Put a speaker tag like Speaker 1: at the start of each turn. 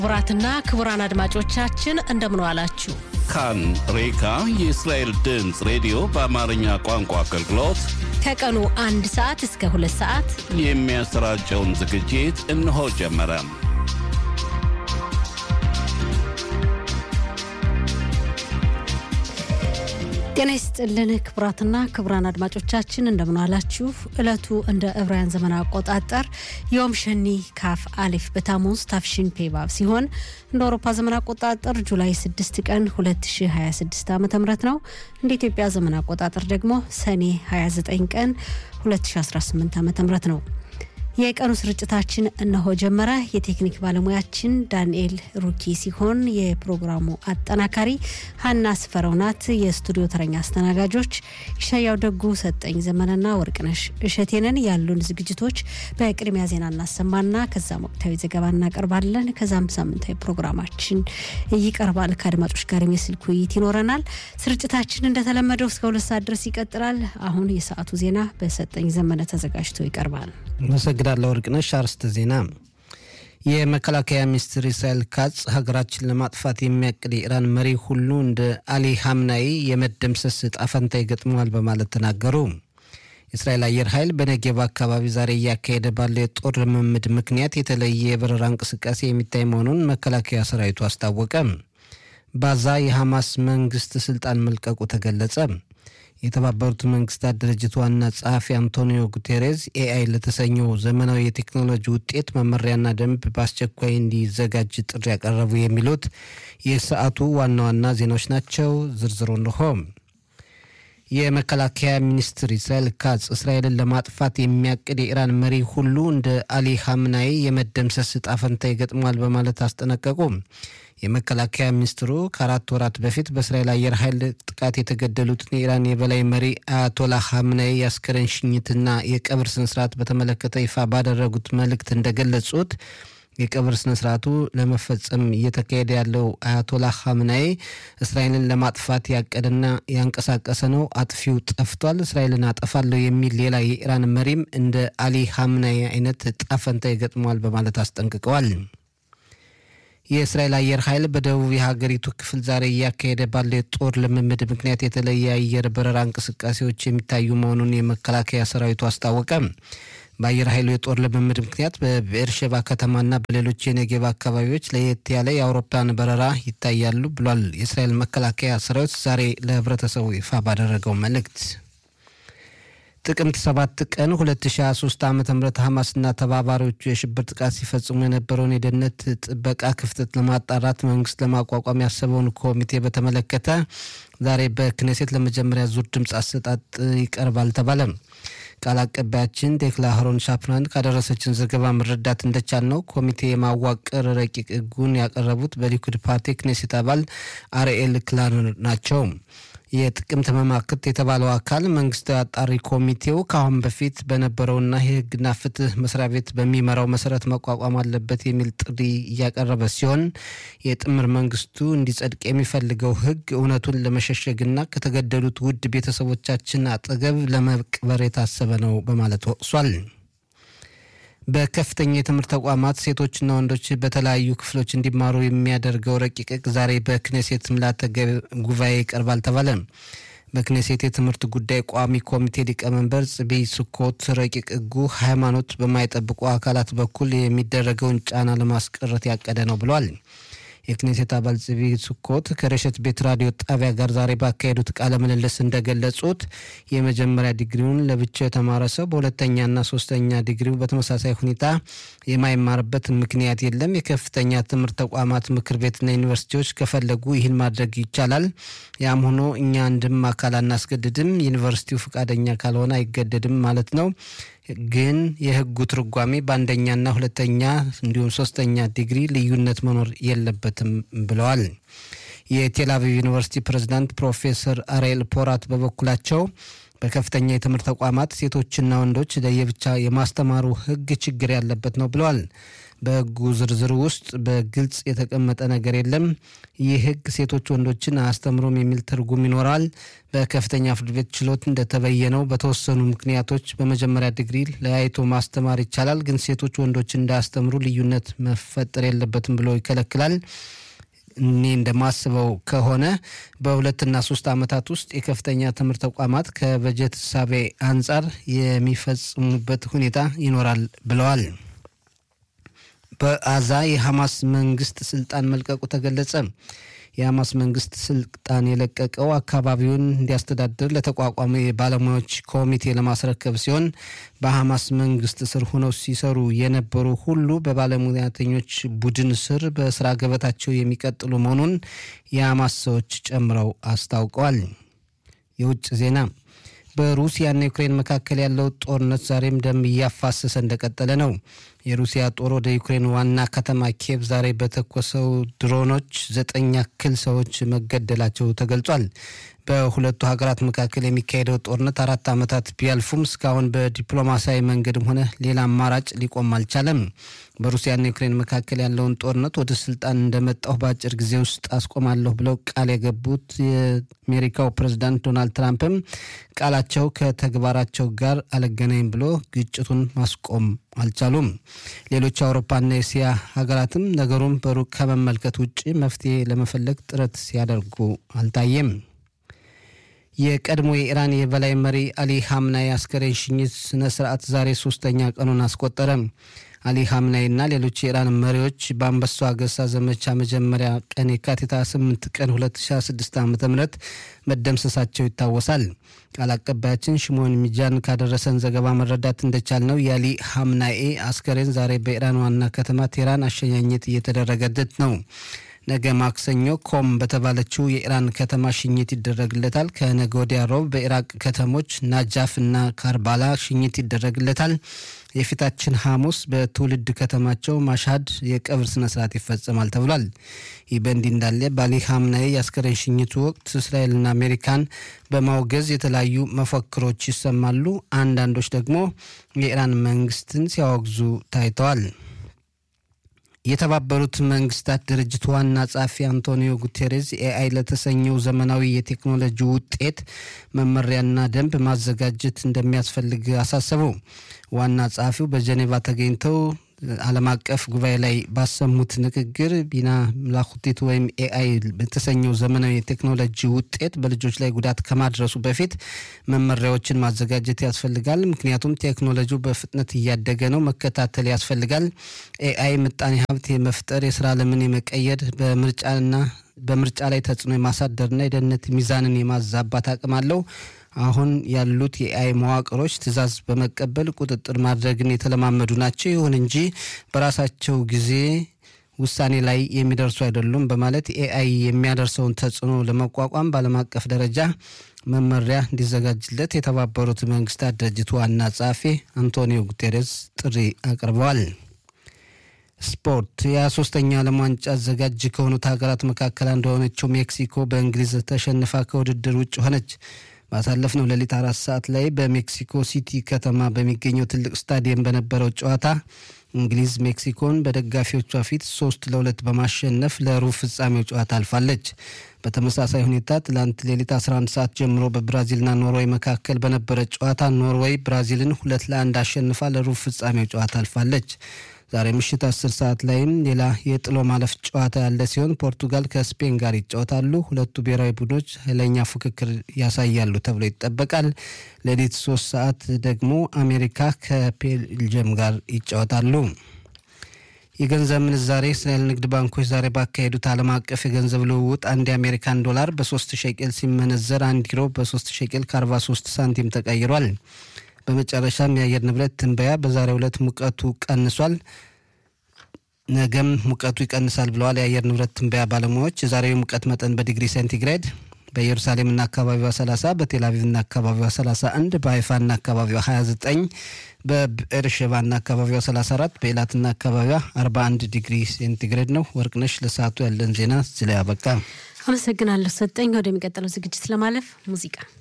Speaker 1: ክቡራትና ክቡራን አድማጮቻችን እንደምን ዋላችሁ።
Speaker 2: ካን ሬካ የእስራኤል ድምፅ ሬዲዮ በአማርኛ ቋንቋ አገልግሎት
Speaker 1: ከቀኑ አንድ ሰዓት እስከ ሁለት ሰዓት
Speaker 2: የሚያሰራጨውን ዝግጅት እነሆ ጀመረ።
Speaker 1: ጤና ይስጥልን ክቡራትና ክቡራን አድማጮቻችን እንደምን ዋላችሁ። ዕለቱ እንደ ዕብራውያን ዘመን አቆጣጠር ዮም ሸኒ ካፍ አሊፍ በታሙዝ ታፍሽን ፔባብ ሲሆን እንደ አውሮፓ ዘመን አቆጣጠር ጁላይ 6 ቀን 2026 ዓ ም ነው። እንደ ኢትዮጵያ ዘመን አቆጣጠር ደግሞ ሰኔ 29 ቀን 2018 ዓ ም ነው። የቀኑ ስርጭታችን እነሆ ጀመረ። የቴክኒክ ባለሙያችን ዳንኤል ሩኪ ሲሆን የፕሮግራሙ አጠናካሪ ሀና ስፈረው ናት። የስቱዲዮ ተረኛ አስተናጋጆች ይሻያው ደጉ፣ ሰጠኝ ዘመንና ወርቅነሽ እሸቴንን። ያሉን ዝግጅቶች በቅድሚያ ዜና እናሰማና ከዛም ወቅታዊ ዘገባ እናቀርባለን። ከዛም ሳምንታዊ ፕሮግራማችን ይቀርባል። ከአድማጮች ጋር የስልክ ውይይት ይኖረናል። ስርጭታችን እንደተለመደው እስከ ሁለት ሰዓት ድረስ ይቀጥላል። አሁን የሰዓቱ ዜና በሰጠኝ ዘመነ ተዘጋጅቶ ይቀርባል።
Speaker 3: አመሰግናለሁ ወርቅነሽ። አርዕስተ ዜና። የመከላከያ ሚኒስትር ኢስራኤል ካጽ ሀገራችን ለማጥፋት የሚያቅድ የኢራን መሪ ሁሉ እንደ አሊ ሀምናይ የመደምሰስ ዕጣ ፈንታ ይገጥመዋል በማለት ተናገሩ። የእስራኤል አየር ኃይል በነጌብ አካባቢ ዛሬ እያካሄደ ባለው የጦር ልምምድ ምክንያት የተለየ የበረራ እንቅስቃሴ የሚታይ መሆኑን መከላከያ ሰራዊቱ አስታወቀ። ባዛ የሐማስ መንግስት ስልጣን መልቀቁ ተገለጸ። የተባበሩት መንግስታት ድርጅት ዋና ጸሐፊ አንቶኒዮ ጉቴሬዝ ኤአይ ለተሰኘው ዘመናዊ የቴክኖሎጂ ውጤት መመሪያና ደንብ በአስቸኳይ እንዲዘጋጅ ጥሪ ያቀረቡ የሚሉት የሰዓቱ ዋና ዋና ዜናዎች ናቸው። ዝርዝሩ እንሆ። የመከላከያ ሚኒስትር ኢስራኤል ካጽ እስራኤልን ለማጥፋት የሚያቅድ የኢራን መሪ ሁሉ እንደ አሊ ሀምናይ የመደምሰስ ዕጣ ፈንታ ይገጥመዋል በማለት አስጠነቀቁ። የመከላከያ ሚኒስትሩ ከአራት ወራት በፊት በእስራኤል አየር ኃይል ጥቃት የተገደሉትን የኢራን የበላይ መሪ አያቶላ ሀምናይ የአስከሬን ሽኝትና የቀብር ስነስርዓት በተመለከተ ይፋ ባደረጉት መልእክት እንደገለጹት የቀብር ስነስርዓቱ ለመፈጸም እየተካሄደ ያለው አያቶላ ሀምናይ እስራኤልን ለማጥፋት ያቀደና ያንቀሳቀሰ ነው። አጥፊው ጠፍቷል፣ እስራኤልን አጠፋለሁ የሚል ሌላ የኢራን መሪም እንደ አሊ ሀምናይ አይነት ጣፈንታ ይገጥመዋል በማለት አስጠንቅቀዋል። የእስራኤል አየር ኃይል በደቡብ የሀገሪቱ ክፍል ዛሬ እያካሄደ ባለው የጦር ልምምድ ምክንያት የተለየ አየር በረራ እንቅስቃሴዎች የሚታዩ መሆኑን የመከላከያ ሰራዊቱ አስታወቀ። በአየር ኃይሉ የጦር ልምምድ ምክንያት በብኤርሼባ ከተማና በሌሎች የነጌብ አካባቢዎች ለየት ያለ የአውሮፕላን በረራ ይታያሉ ብሏል። የእስራኤል መከላከያ ሰራዊት ዛሬ ለህብረተሰቡ ይፋ ባደረገው መልእክት ጥቅምት 7 ቀን 2023 ዓ ም ሐማስና ተባባሪዎቹ የሽብር ጥቃት ሲፈጽሙ የነበረውን የደህንነት ጥበቃ ክፍተት ለማጣራት መንግስት ለማቋቋም ያሰበውን ኮሚቴ በተመለከተ ዛሬ በክኔሴት ለመጀመሪያ ዙር ድምፅ አሰጣጥ ይቀርባል ተባለ። ቃል አቀባያችን ዴክላ ሀሮን ሻፕራን ካደረሰችን ዘገባ መረዳት እንደቻል ነው ኮሚቴ የማዋቀር ረቂቅ ህጉን ያቀረቡት በሊኩድ ፓርቲ ክኔሴት አባል አርኤል ክላርነር ናቸው። የጥቅምት መማክርት የተባለው አካል መንግስታዊ አጣሪ ኮሚቴው ከአሁን በፊት በነበረውና የህግና ፍትህ መስሪያ ቤት በሚመራው መሰረት መቋቋም አለበት የሚል ጥሪ እያቀረበ ሲሆን የጥምር መንግስቱ እንዲጸድቅ የሚፈልገው ህግ እውነቱን ለመሸሸግና ከተገደሉት ውድ ቤተሰቦቻችን አጠገብ ለመቅበር የታሰበ ነው በማለት ወቅሷል። በከፍተኛ የትምህርት ተቋማት ሴቶችና ወንዶች በተለያዩ ክፍሎች እንዲማሩ የሚያደርገው ረቂቅ ህግ ዛሬ በክኔሴት ምልዓተ ጉባኤ ይቀርባል ተባለ። በክኔሴት የትምህርት ጉዳይ ቋሚ ኮሚቴ ሊቀመንበር ጽቢ ስኮት ረቂቅ ህጉ ሃይማኖት በማይጠብቁ አካላት በኩል የሚደረገውን ጫና ለማስቀረት ያቀደ ነው ብለዋል። የክኔሴት አባል ጽቢ ስኮት ከረሸት ቤት ራዲዮ ጣቢያ ጋር ዛሬ ባካሄዱት ቃለ ምልልስ እንደገለጹት የመጀመሪያ ዲግሪውን ለብቻው የተማረ ሰው በሁለተኛና ሶስተኛ ዲግሪው በተመሳሳይ ሁኔታ የማይማርበት ምክንያት የለም። የከፍተኛ ትምህርት ተቋማት ምክር ቤትና ዩኒቨርሲቲዎች ከፈለጉ ይህን ማድረግ ይቻላል። ያም ሆኖ እኛ አንድም አካል አናስገድድም። ዩኒቨርሲቲው ፈቃደኛ ካልሆነ አይገደድም ማለት ነው። ግን የህጉ ትርጓሜ በአንደኛና ሁለተኛ እንዲሁም ሶስተኛ ዲግሪ ልዩነት መኖር የለበትም ብለዋል። የቴል አቪቭ ዩኒቨርሲቲ ፕሬዝዳንት ፕሮፌሰር አርኤል ፖራት በበኩላቸው በከፍተኛ የትምህርት ተቋማት ሴቶችና ወንዶች ለየብቻ የማስተማሩ ህግ ችግር ያለበት ነው ብለዋል። በሕጉ ዝርዝር ውስጥ በግልጽ የተቀመጠ ነገር የለም። ይህ ሕግ ሴቶች ወንዶችን አያስተምሩም የሚል ትርጉም ይኖራል። በከፍተኛ ፍርድ ቤት ችሎት እንደተበየነው በተወሰኑ ምክንያቶች በመጀመሪያ ዲግሪ ለያይቶ ማስተማር ይቻላል፣ ግን ሴቶች ወንዶችን እንዳያስተምሩ ልዩነት መፈጠር የለበትም ብሎ ይከለክላል። እኔ እንደማስበው ከሆነ በሁለትና ሶስት ዓመታት ውስጥ የከፍተኛ ትምህርት ተቋማት ከበጀት ሳቤ አንጻር የሚፈጽሙበት ሁኔታ ይኖራል ብለዋል። በአዛ የሐማስ መንግስት ስልጣን መልቀቁ ተገለጸ። የሐማስ መንግስት ስልጣን የለቀቀው አካባቢውን እንዲያስተዳድር ለተቋቋመ የባለሙያዎች ኮሚቴ ለማስረከብ ሲሆን በሐማስ መንግስት ስር ሆነው ሲሰሩ የነበሩ ሁሉ በባለሙያተኞች ቡድን ስር በስራ ገበታቸው የሚቀጥሉ መሆኑን የሐማስ ሰዎች ጨምረው አስታውቀዋል። የውጭ ዜና በሩሲያና ዩክሬን መካከል ያለው ጦርነት ዛሬም ደም እያፋሰሰ እንደቀጠለ ነው። የሩሲያ ጦር ወደ ዩክሬን ዋና ከተማ ኪየቭ ዛሬ በተኮሰው ድሮኖች ዘጠኝ ያክል ሰዎች መገደላቸው ተገልጿል። በሁለቱ ሀገራት መካከል የሚካሄደው ጦርነት አራት ዓመታት ቢያልፉም እስካሁን በዲፕሎማሲያዊ መንገድም ሆነ ሌላ አማራጭ ሊቆም አልቻለም። በሩሲያና ዩክሬን መካከል ያለውን ጦርነት ወደ ስልጣን እንደመጣሁ በአጭር ጊዜ ውስጥ አስቆማለሁ ብለው ቃል የገቡት የአሜሪካው ፕሬዝዳንት ዶናልድ ትራምፕም ቃላቸው ከተግባራቸው ጋር አልገናኝም ብሎ ግጭቱን ማስቆም አልቻሉም። ሌሎች አውሮፓና የእስያ ሀገራትም ነገሩን በሩቅ ከመመልከት ውጭ መፍትሄ ለመፈለግ ጥረት ሲያደርጉ አልታየም። የቀድሞ የኢራን የበላይ መሪ አሊ ሀምናይ አስከሬን ሽኝት ስነ ስርዓት ዛሬ ሶስተኛ ቀኑን አስቆጠረ። አሊ ሀምናይና ሌሎች የኢራን መሪዎች በአንበሳው አገሳ ዘመቻ መጀመሪያ ቀን የካቲት 8 ቀን 2026 ዓ ም መደምሰሳቸው ይታወሳል። ቃል አቀባያችን ሽሞን ሚጃን ካደረሰን ዘገባ መረዳት እንደቻል ነው የአሊ ሀምናኤ አስከሬን ዛሬ በኢራን ዋና ከተማ ቴህራን አሸኛኘት እየተደረገለት ነው። ነገ ማክሰኞ ኮም በተባለችው የኢራን ከተማ ሽኝት ይደረግለታል። ከነገ ወዲያ ሮብ በኢራቅ ከተሞች ናጃፍ እና ካርባላ ሽኝት ይደረግለታል። የፊታችን ሐሙስ በትውልድ ከተማቸው ማሻድ የቀብር ስነ ስርዓት ይፈጸማል ተብሏል። ይህ በእንዲህ እንዳለ በአሊ ሀምናይ የአስከሬን ሽኝቱ ወቅት እስራኤልና አሜሪካን በማውገዝ የተለያዩ መፈክሮች ይሰማሉ። አንዳንዶች ደግሞ የኢራን መንግስትን ሲያወግዙ ታይተዋል። የተባበሩት መንግስታት ድርጅት ዋና ጸሐፊ አንቶኒዮ ጉቴሬዝ ኤአይ ለተሰኘው ዘመናዊ የቴክኖሎጂ ውጤት መመሪያና ደንብ ማዘጋጀት እንደሚያስፈልግ አሳሰቡ። ዋና ጸሐፊው በጀኔቫ ተገኝተው ዓለም አቀፍ ጉባኤ ላይ ባሰሙት ንግግር ቢና ምላኩቲት ወይም ኤአይ በተሰኘው ዘመናዊ የቴክኖሎጂ ውጤት በልጆች ላይ ጉዳት ከማድረሱ በፊት መመሪያዎችን ማዘጋጀት ያስፈልጋል። ምክንያቱም ቴክኖሎጂው በፍጥነት እያደገ ነው፣ መከታተል ያስፈልጋል። ኤአይ ምጣኔ ሀብት የመፍጠር የስራ ዓለምን የመቀየር በምርጫና በምርጫ ላይ ተጽዕኖ የማሳደርና የደህንነት ሚዛንን የማዛባት አቅም አለው። አሁን ያሉት የኤአይ መዋቅሮች ትዕዛዝ በመቀበል ቁጥጥር ማድረግን የተለማመዱ ናቸው። ይሁን እንጂ በራሳቸው ጊዜ ውሳኔ ላይ የሚደርሱ አይደሉም በማለት ኤአይ የሚያደርሰውን ተጽዕኖ ለመቋቋም በዓለም አቀፍ ደረጃ መመሪያ እንዲዘጋጅለት የተባበሩት መንግስታት ድርጅት ዋና ጸሐፊ አንቶኒዮ ጉቴሬስ ጥሪ አቅርበዋል። ስፖርት የሶስተኛ ዓለም ዋንጫ አዘጋጅ ከሆኑት ሀገራት መካከል አንዱ የሆነችው ሜክሲኮ በእንግሊዝ ተሸንፋ ከውድድር ውጭ ሆነች። ባሳለፍነው ሌሊት አራት ሰዓት ላይ በሜክሲኮ ሲቲ ከተማ በሚገኘው ትልቅ ስታዲየም በነበረው ጨዋታ እንግሊዝ ሜክሲኮን በደጋፊዎቿ ፊት ሶስት ለሁለት በማሸነፍ ለሩብ ፍጻሜው ጨዋታ አልፋለች። በተመሳሳይ ሁኔታ ትላንት ሌሊት 11 ሰዓት ጀምሮ በብራዚልና ኖርዌይ መካከል በነበረ ጨዋታ ኖርዌይ ብራዚልን ሁለት ለአንድ አሸንፋ ለሩብ ፍጻሜው ጨዋታ አልፋለች። ዛሬ ምሽት 10 ሰዓት ላይም ሌላ የጥሎ ማለፍ ጨዋታ ያለ ሲሆን ፖርቱጋል ከስፔን ጋር ይጫወታሉ። ሁለቱ ብሔራዊ ቡድኖች ኃይለኛ ፉክክር ያሳያሉ ተብሎ ይጠበቃል። ሌሊት 3 ሰዓት ደግሞ አሜሪካ ከቤልጅየም ጋር ይጫወታሉ። የገንዘብ ምንዛሬ እስራኤል ንግድ ባንኮች ዛሬ ባካሄዱት ዓለም አቀፍ የገንዘብ ልውውጥ አንድ የአሜሪካን ዶላር በ3 ሸቄል ሲመነዘር አንድ ዩሮ በ3 ሸቄል ከ43 ሳንቲም ተቀይሯል። በመጨረሻም የአየር ንብረት ትንበያ በዛሬው ዕለት ሙቀቱ ቀንሷል፣ ነገም ሙቀቱ ይቀንሳል ብለዋል የአየር ንብረት ትንበያ ባለሙያዎች። የዛሬው ሙቀት መጠን በዲግሪ ሴንቲግሬድ በኢየሩሳሌምና አካባቢዋ 30፣ በቴልአቪቭና አካባቢዋ 31፣ በሀይፋና አካባቢዋ 29፣ በብኤርሼባና አካባቢዋ 34፣ በኤላትና አካባቢዋ 41 ዲግሪ ሴንቲግሬድ ነው። ወርቅነሽ ለሰዓቱ ያለን ዜና እዚህ ላይ አበቃ።
Speaker 1: አመሰግናለሁ ሰጠኝ። ወደሚቀጥለው ዝግጅት ለማለፍ ሙዚቃ